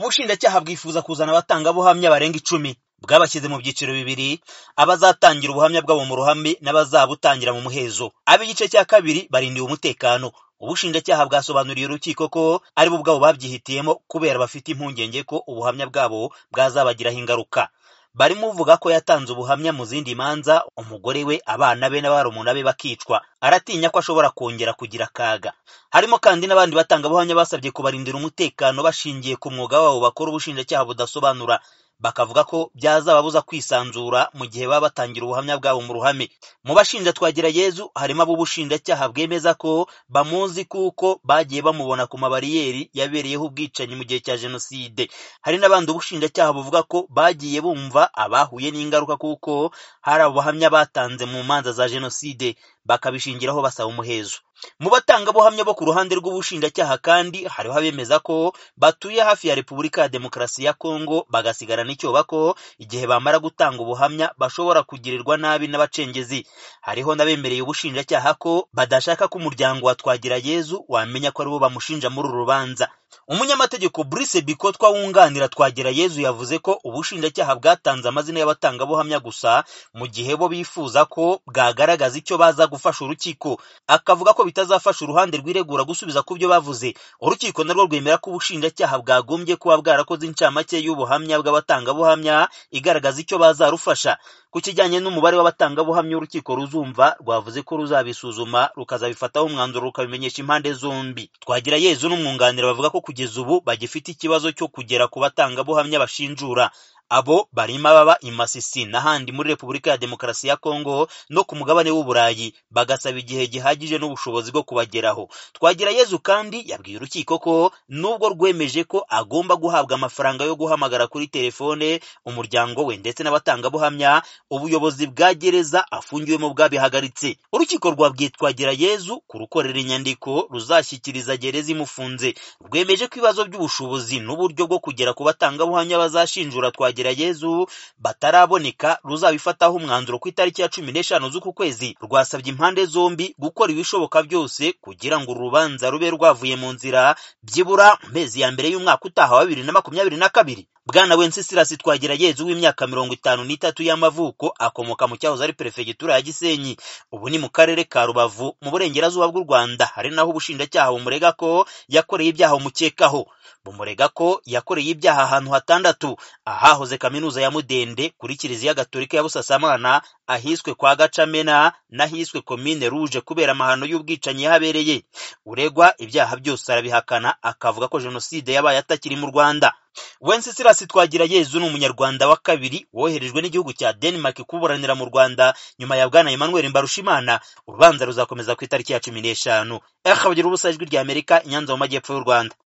ubushinjacyaha bwifuza kuzana abatangabuhamya barenga icumi bwabashyize mu byiciro bibiri abazatangira ubuhamya bwabo mu ruhame n'abazabutangira mu muhezo ab'igice cya kabiri barindiwe umutekano ubushinjacyaha bwasobanuriye urukiko ko ari bo ubwabo babyihitiyemo kubera bafite impungenge ko ubuhamya bwabo bwazabagiraho ingaruka barimo uvuga ko yatanze ubuhamya mu zindi manza umugore we abana be na barumuna be bakicwa aratinya ko ashobora kongera kugira akaga harimo kandi n'abandi batangabuhamya basabye kubarindira umutekano bashingiye ku mwuga wabo bakora ubushinjacyaha budasobanura bakavuga ko byazababuza kwisanzura mu gihe baba batangira ubuhamya bwabo mu ruhame mu bashinja Twagirayezu harimo ab'ubushinjacyaha bwemeza ko bamuzi kuko bagiye bamubona ku mabariyeri yabereyeho ubwicanyi mu gihe cya jenoside hari n'abandi ubushinjacyaha buvuga ko bagiye bumva abahuye n'ingaruka kuko hari abo bahamya batanze mu manza za jenoside bakabishingiraho basaba umuhezo mu batangabuhamya bo ku ruhande rw'ubushinjacyaha kandi hariho abemeza ko batuye hafi ya repubulika ya demokarasi ya kongo bagasigarana icyoba ko igihe bamara gutanga ubuhamya bashobora kugirirwa nabi n'abacengezi hariho n'abemereye ubushinjacyaha ko badashaka ko umuryango wa Twagirayezu wamenya ko aribo bamushinja muri uru rubanza umunyamategeko Brice Bikotwa wunganira Twagirayezu yavuze ko ubushinjacyaha bwatanze amazina y'abatangabuhamya gusa mu gihe bo bifuza ko bwagaragaza icyo baza gufasha urukiko akavuga ko bitazafasha uruhande rw'iregura gusubiza ku byo bavuze urukiko narwo rwemera ko ubushinjacyaha bwagombye kuba bwarakoze incamake y'ubuhamya bw'abatangabuhamya igaragaza icyo bazarufasha ku kijyanye n'umubare w'abatangabuhamya urukiko ruzumva rwavuze ko ruzabisuzuma rukazabifataho umwanzuro rukabimenyesha impande zombi Twagirayezu n'umwunganira bavuga ko kugeza ubu bagifite ikibazo cyo kugera ku batangabuhamya bashinjura abo barimo ababa i Masisi n'ahandi muri Repubulika ya Demokarasi ya Kongo no ku mugabane w'Uburayi bagasaba igihe gihagije n'ubushobozi bwo kubageraho Twagirayezu kandi yabwiye urukiko ko nubwo rwemeje ko agomba guhabwa amafaranga yo guhamagara kuri telefone umuryango we ndetse n'abatangabuhamya ubuyobozi bwa gereza afungiwemo bwabihagaritse urukiko rwabwiye Twagirayezu kurukorera inyandiko ruzashyikiriza gereza imufunze rwemeje ko ibibazo by'ubushobozi n'uburyo bwo kugera ku batangabuhamya bazashinjura Twagirayezu Twagirayezu bataraboneka ruzabifataho umwanzuro ku itariki ya cumi n'eshanu z'uku kwezi rwasabye impande zombi gukora ibishoboka byose kugira ngo urubanza rube rwavuye mu nzira byibura mu mezi ya mbere y'umwaka utaha wa bibiri na makumyabiri na kabiri bwana wencesirasi Twagirayezu w'imyaka mirongo itanu n'itatu y'amavuko akomoka mu cyahoze ari perefegitura ya gisenyi ubu ni mu karere ka rubavu mu burengerazuba bw'u rwanda hari naho ubushinjacyaha bumurega ko yakoreye ibyaha umukekaho bumurega ko yakoreye ibyaha ahantu hatandatu ahahoze kaminuza ya mudende kuri kiliziya gatolika ya busasamana ahiswe kwa gacamena n'ahiswe komine ruje kubera amahano y'ubwicanyi yahabereye uregwa ibyaha byose arabihakana akavuga ko jenoside yabaye atakiri mu rwanda wencesirasi twagirayezu ni umunyarwanda wa kabiri woherejwe n'igihugu cya denmark kuburanira mu rwanda nyuma ya bwana emmanuel mbarushimana urubanza ruzakomeza ku itariki ya cumi n'eshanu eha bagira ubusa ijwi ry'amerika i nyanza mu majyepfo y'u rwanda